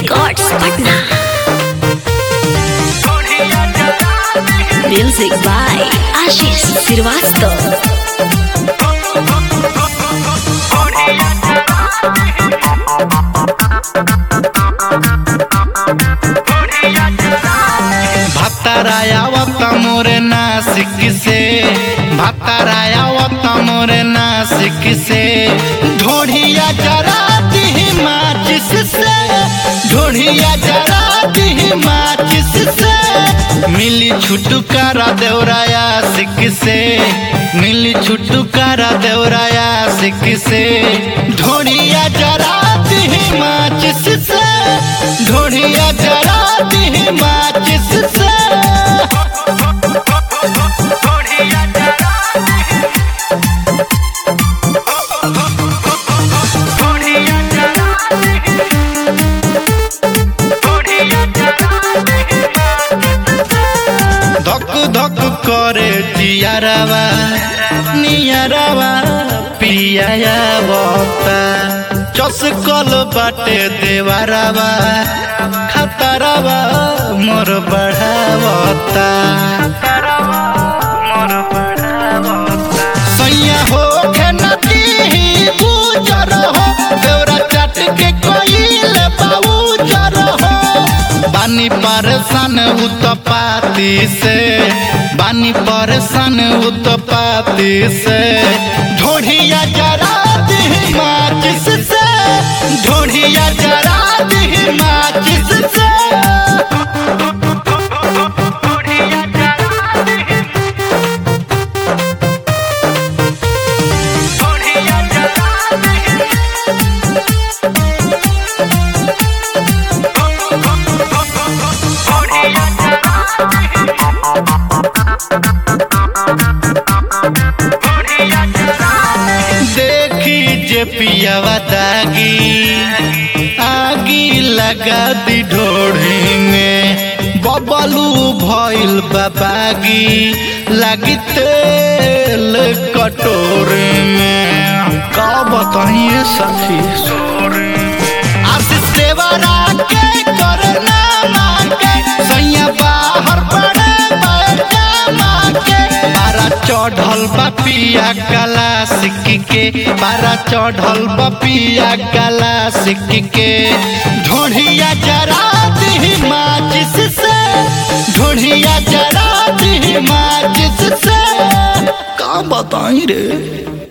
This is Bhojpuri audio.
Records Patna. Music by Ashish Srivastava. भातारायावत मोरे नासिक से भातारायावत मोरे नासिक से ढोढ़िया जराती ही माचिस से ढोढ़िया जराती ही माचिस से मिली छुटकारा देवराया सिक से मिली छुटकारा देवराया सिक से ढोढ़िया जराती ही माचिस से ढोढ़िया जराती ही माचिस से धक धक करे जियारावा नियारावा पियाया बता चसकल बाटे देवारावा खतरावा मोर बढ़ावता सैया हो नदी गुजर हो देवरा चट के कोइल बाबूजर हो बानी परेशान उतपाती से बानी परेशान उतपाती से ढोढ़िया जरा दी माचिस से ढोढ़िया जरा दी माचिस से देखी जे पियावा दागी आगी लगा दी ढोढ़ी में बबलू भइल बाबागी लगी तेल कटोरे में का बताइए सखी आशीष देवरा के करना मांगे सैया बाहर पड़े बैठा मांगे पारा चढ़ल बपिया गला सिक के पारा चढ़ल बपिया गला सिक के ढोढ़िया जरा दी माचिस से ढोढ़िया जरा दी माचिस से का बताई रे